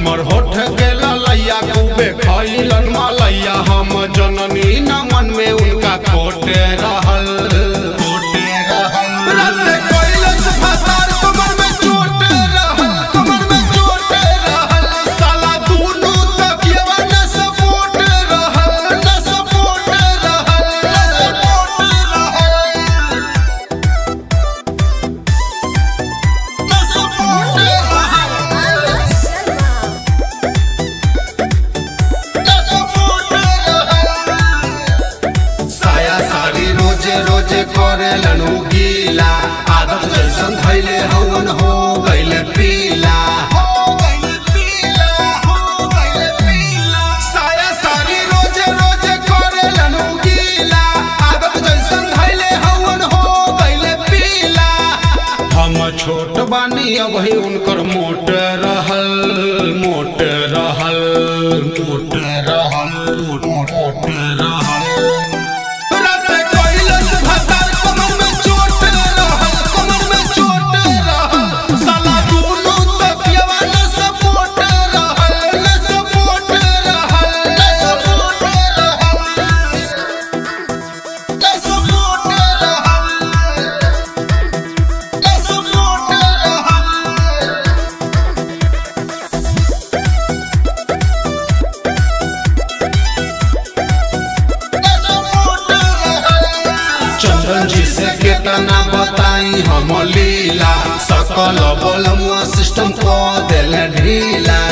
हमर होठ के ललैया खूबे खैलन मलैया हम जननी न मन में उनका कोटे रहल कोटे रहल राते कैलस फसार कमर में चोटे रहल कमर में चोटे रहल साला दुनू तकियवा न सपोर्ट रहल न सपोर्ट रहल न सपोर्ट रहल न सपोर्ट रहल साया साड़ी रोजे रोजे करेलन उ गीला आदत जैसन धैले हवन हो गइले पीला साया साड़ी रोजे रोजे करेलन उ गीला आदत जैसन धैले हवन हो गइले पीला हम छोट बानी अभी उनकर मोट रहल मोट रहल मोट रहल मोट रहल राते कैलस भतार कमर में चोट रहल कमर में चोट रहल साला दुनू तकियवा न सपोर्ट रहल न सपोर्ट रहल न सपोर्ट रहल न सपोर्ट रहल न सपोर्ट रहल चंदन जी से केतना बताई हम लीला सकल बलमुआ सिस्टम को दिल ढीला